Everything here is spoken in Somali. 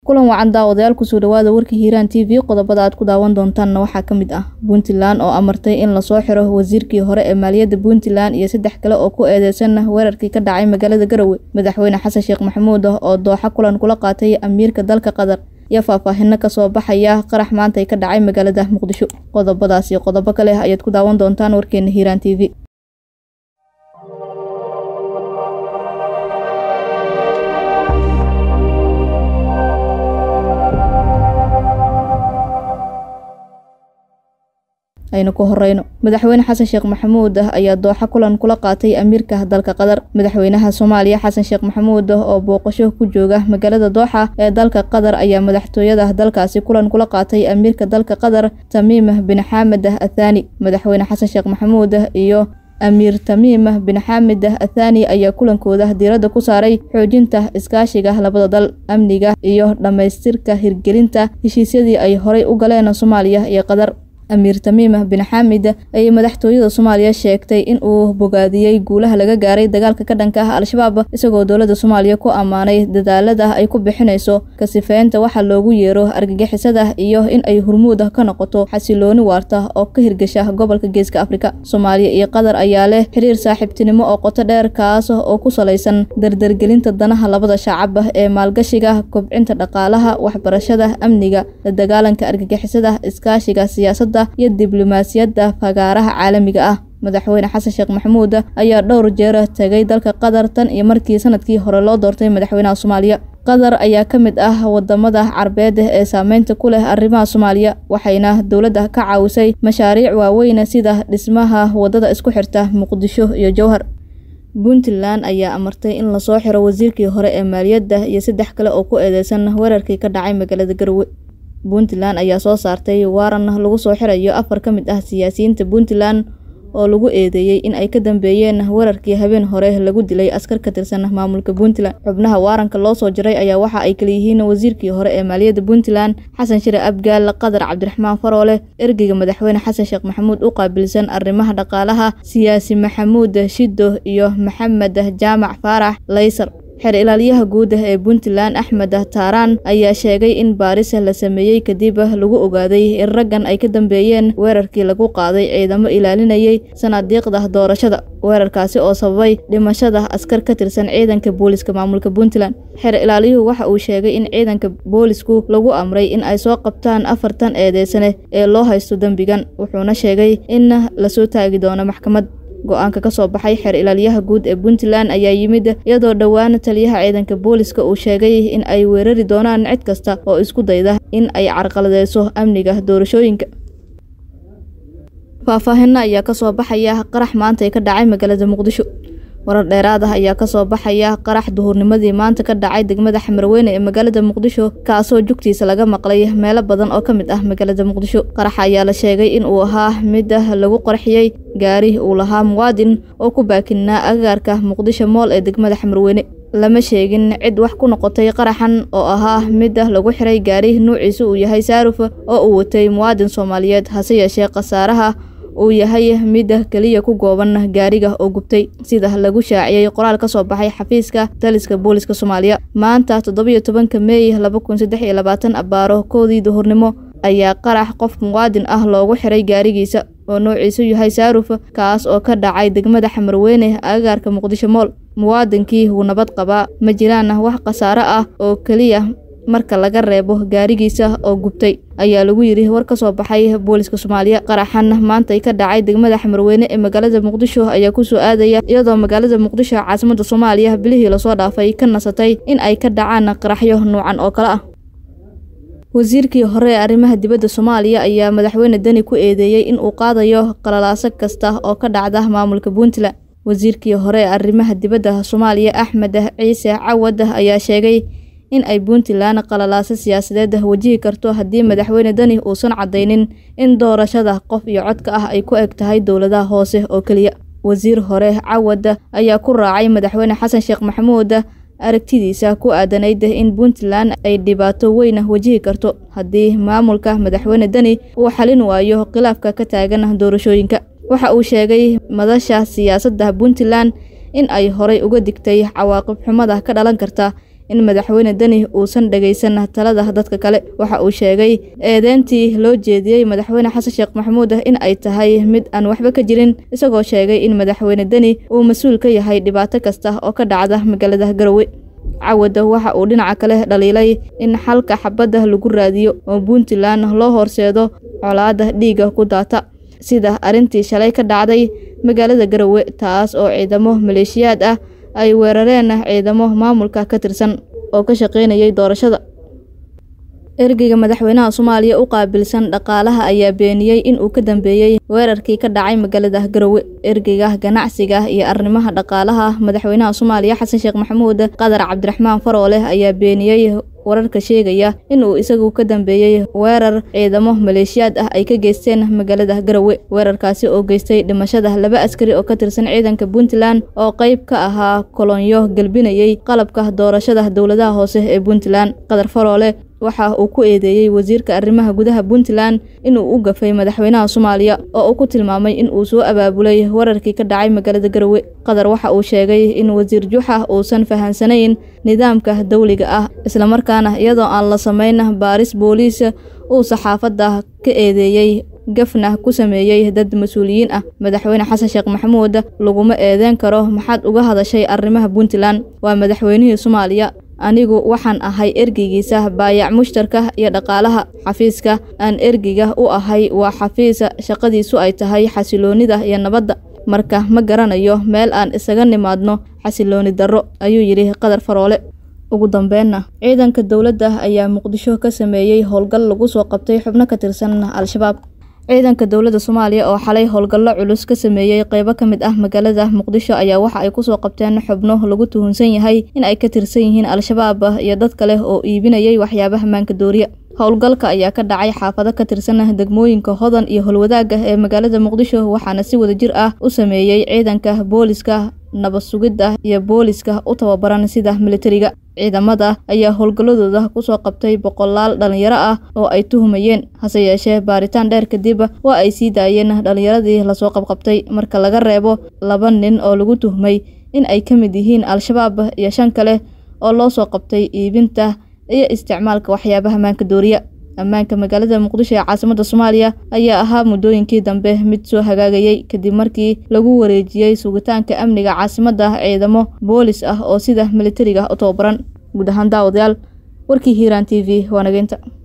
kulan wacan daawadayaal kusoo dhawaada warka hiiraan t v qodobada aad ku daawan doontaanna waxaa ka mid ah puntland oo amartay in lasoo xiro wasiirkii hore ee maaliyadda puntland iyo saddex kale oo ku eedeysan weerarkii ka dhacay magaalada garowe madaxweyne xasan sheekh maxamuud oo dooxa kulan kula qaatay amiirka dalka qatar iyo faahfaahino kasoo baxaya qarax maantay ka dhacay magaalada muqdisho qodobadaas iyo qodobo kale ayaad ku daawan doontaan warkeena hiiraan t v aynu ku horeyno madaxweyne xasan sheekh maxamuud ayaa dooxa kulan kula qaatay amiirka dalka qatar madaxweynaha soomaaliya xasan sheekh maxamuud oo booqasho ku jooga magaalada dooxa ee dalka qatar ayaa madaxtooyada dalkaasi kulan kula qaatay amiirka dalka qatar tamiim bin xaamed athani madaxweyne xasan sheekh maxamuud iyo amiir tamiim bin xaamed athani ayaa kulankooda diiradda ku saaray xoojinta iskaashiga labada dal amniga iyo dhammaystirka hirgelinta heshiisyadii ay horay u galeen soomaaliya iyo qatar amiir tamiim bin xaamid ayay madaxtooyada soomaaliya sheegtay in uu bogaadiyey guulaha laga gaaray dagaalka ka dhanka ah al-shabaab isagoo dowladda soomaaliya ku ammaanay dadaalada ay ku bixinayso kasifeynta waxa loogu yeero argagixisada iyo in ay hurmuud ka noqoto xasilooni waarta oo ka hirgasha gobolka geeska afrika soomaaliya iyo qatar ayaa leh xiriir saaxiibtinimo oo qoto dheer kaas oo ku salaysan dardargelinta danaha labada shacab ee maalgashiga kobcinta dhaqaalaha waxbarashada amniga la dagaalanka argagixisada iskaashiga siyaasada iyo diblomaasiyadda fagaaraha caalamiga ah madaxweyne xasan sheekh maxamuud ayaa dhowr jeer tegay dalka qatar tan iyo markii sanadkii hore loo doortay madaxweynaha soomaaliya qatar ayaa ka mid ah wadamada carbeed ee saameynta ku leh arrimaha soomaaliya waxayna dowladda ka caawisay mashaariic waaweyn sida dhismaha wadada isku xirta muqdisho iyo jowhar puntland ayaa amartay in lasoo xiro wasiirkii hore ee maaliyadda iyo saddex kale oo ku eedeysan weerarkii ka dhacay magaalada garowe puntland ayaa soo saartay waaran lagu soo xirayo afar ka mid ah siyaasiyiinta puntland oo lagu eedeeyey in ay ka dambeeyeen weerarkii habeen hore lagu dilay askar ka tirsan maamulka puntland xubnaha waaranka loo soo jiray ayaa waxa ay kaleyihiin wasiirkii hore ee maaliyadda puntland xasan shire abgaal qatar cabdiraxmaan faroole ergeyga madaxweyne xasan sheekh maxamuud u qaabilsan arrimaha dhaqaalaha siyaasi maxamuud shido iyo maxamed jaamac faarax laysar xeer ilaaliyaha guud ee puntland axmed taaraan ayaa sheegay in baaris la sameeyey kadib lagu ogaaday in raggan ay ka dambeeyeen weerarkii lagu qaaday ciidamo ilaalinayay sanaadiiqda doorashada weerarkaasi oo sababay dhimashada askar ka tirsan ciidanka booliska maamulka puntland xeer ilaaliyuhu waxa uu sheegay in ciidanka boolisku lagu amray in ay soo qabtaan afartan eedeysane ee loo haysto dembigan wuxuuna sheegay in lasoo taagi doono maxkamad go-aanka ka soo baxay xeer ilaaliyaha guud ee puntland ayaa yimid iyadoo dhowaan taliyaha ciidanka booliska uu sheegay in ay weerari doonaan cid kasta oo isku dayda in ay carqaladeyso amniga doorashooyinka faahfaahino ayaa kasoo baxaya qarax maantay ka dhacay magaalada muqdisho warar dheeraad ah ayaa kasoo baxaya qarax duhurnimadii maanta ka dhacay degmada xamarweyne ee magaalada muqdisho kaasoo jugtiisa laga maqlay meelo badan oo ka mid ah magaalada muqdisho qaraxa ayaa la sheegay in uu ahaa mid lagu qarxiyey gaari uu lahaa muwaadin oo ku baakinaa agagaarka muqdisho mool ee degmada xamarweyne lama sheegin cid wax ku noqotay qaraxan oo ahaa mid lagu xiray gaari nuuciisu uu yahay saaruf oo uu watay muwaadin soomaaliyeed hase yeeshee khasaaraha uu yahay mid keliya ku gooban gaariga oo gubtay sida lagu shaaciyey qoraal ka soo baxay xafiiska taliska booliska soomaaliya maanta toddobiyo tobanka meey laba kun saddex iyo labaatan abaaro koodii duhurnimo ayaa qarax qof muwaadin ah loogu xiray gaarigiisa oo noociisu yahay saaruf kaas oo ka dhacay degmada xamarweyne agagaarka muqdisho mool muwaadinkii wuu nabad qabaa ma jiraan wax khasaaro ah oo keliya marka laga reebo gaarigiisa oo gubtay ayaa lagu yidhi war ka soo baxay booliska soomaaliya qaraxan maantay ka dhacay degmada xamarweyne ee magaalada muqdisho ayaa kusoo aadaya iyadoo magaalada muqdisho caasimada soomaaliya bilihii lasoo dhaafay ka nasatay in ay ka dhacaan qaraxyo nuucan oo kale ah wasiirkii hore ee arrimaha dibadda soomaaliya ayaa madaxweyne deni ku eedeeyey in uu qaadayo qalalaaso kasta oo ka dhacda maamulka puntland wasiirkii hore ee arrimaha dibadda soomaaliya axmed ciise cawad ayaa sheegay in ay puntland qalalaaso siyaasadeed wajihi karto haddii madaxweyne deni uusan caddaynin in doorashada qof iyo codka ah ay ku eg tahay dowladaha hoose oo keliya wasiir hore cawad ayaa ku raacay madaxweyne xasan sheekh maxamuud aragtidiisa ku aadanayd in puntland ay dhibaato weyn wajihi karto haddii maamulka madaxweyne deni uu xalin waayo khilaafka ka taagan doorashooyinka waxa uu sheegay madasha siyaasadda puntland in ay horay uga digtay cawaaqib xumada ka dhalan karta in madaxweyne deni uusan dhegaysan talada dadka kale waxa uu sheegay eedeyntii loo jeediyey madaxweyne xasan sheekh maxamuud in ay tahay mid aan waxba ka jirin isagoo sheegay in madaxweyne deni uu mas-uul ka yahay dhibaato kasta oo ka dhacda magaalada garowe cawada waxa uu dhinaca kale dhaliilay in xalka xabadda lagu raadiyo oo puntland loo horseedo colaada dhiigga ku daata sida arrintii shalay ka dhacday magaalada garowe taas oo ciidamo maleeshiyaad ah ay weerareen ciidamo maamulka ka tirsan oo ka shaqaynayay doorashada ergeyga madaxweynaha soomaaliya u qaabilsan dhaqaalaha ayaa beeniyey in uu ka dambeeyey weerarkii ka dhacay magaalada garowe ergeyga ganacsiga iyo arrimaha dhaqaalaha madaxweynaha soomaaliya xasan sheekh maxamuud qadar cabdiraxmaan faroole ayaa beeniyey wararka sheegaya in uu isagu ka dambeeyey weerar ciidamo maleeshiyaad ah ay ka geysteen magaalada garowe weerarkaasi oo geystay dhimashada laba askari oo ka tirsan ciidanka puntland oo qayb ka ahaa kolonyo gelbinayey qalabka doorashada dowladaha hoose ee puntland qadar faroole waxa uu ku eedeeyey wasiirka arrimaha gudaha puntland inuu u gafay madaxweynaha soomaaliya oo uu ku tilmaamay in uu soo abaabulay weerarkii ka dhacay magaalada garowe qadar waxa uu sheegay in wasiir juxa uusan fahansanayn nidaamka dawliga ah islamarkaana iyadoo aan la samayn baaris booliis uu saxaafadda ka eedeeyey gafna ku sameeyey dad mas-uuliyiin ah madaxweyne xasan sheekh maxamuud laguma eedeyn karo maxaad uga hadashay arrimaha puntland waa madaxweynihii soomaaliya anigu waxaan ahay ergeygiisa baayac mushtarka iyo dhaqaalaha xafiiska aan ergeyga u ahay waa xafiis shaqadiisu ay tahay xasiloonida iyo nabadda marka ma garanayo meel aan isaga nimaadno xasilooni darro ayuu yidhi qadar faroole ugu dambeynna ciidanka dowladda ayaa muqdisho ka sameeyey howlgal lagu soo qabtay xubno ka tirsan al-shabaab ciidanka dowladda soomaaliya oo xalay howlgallo culus ka sameeyey qeybo ka mid ah magaalada muqdisho ayaa waxa ay kusoo qabteen xubno lagu tuhunsan yahay in ay ka tirsan yihiin al-shabaab iyo dad kale oo iibinayay waxyaabaha maanka dooriya howlgalka ayaa ka dhacay xaafado ka tirsan degmooyinka hodan iyo holwadaaga ee magaalada muqdisho waxaana si wadajir ah u sameeyey ciidanka booliska nabad sugidda iyo booliska u tababaran sida militariga ciidamada ayaa howlgalladooda kusoo qabtay boqolaal dhalinyaro ah oo ay tuhumayeen hase yeeshee baaritaan dheer kadib waa ay sii daayeen dhalinyaradii lasoo qabqabtay marka laga reebo laba nin oo lagu tuhmay in ay ka mid yihiin al-shabaab iyo shan kale oo loo soo qabtay iibinta iyo isticmaalka waxyaabaha maanka dooriya ammaanka magaalada muqdisho ee caasimadda soomaaliya ayaa ahaa muddooyinkii dambe mid soo hagaagayey kadib markii lagu wareejiyey sugitaanka amniga caasimadda ciidamo boolis ah oo sida militariga u tababaran guud ahaan daawadayaal warkii hiiraan t v waa nageynta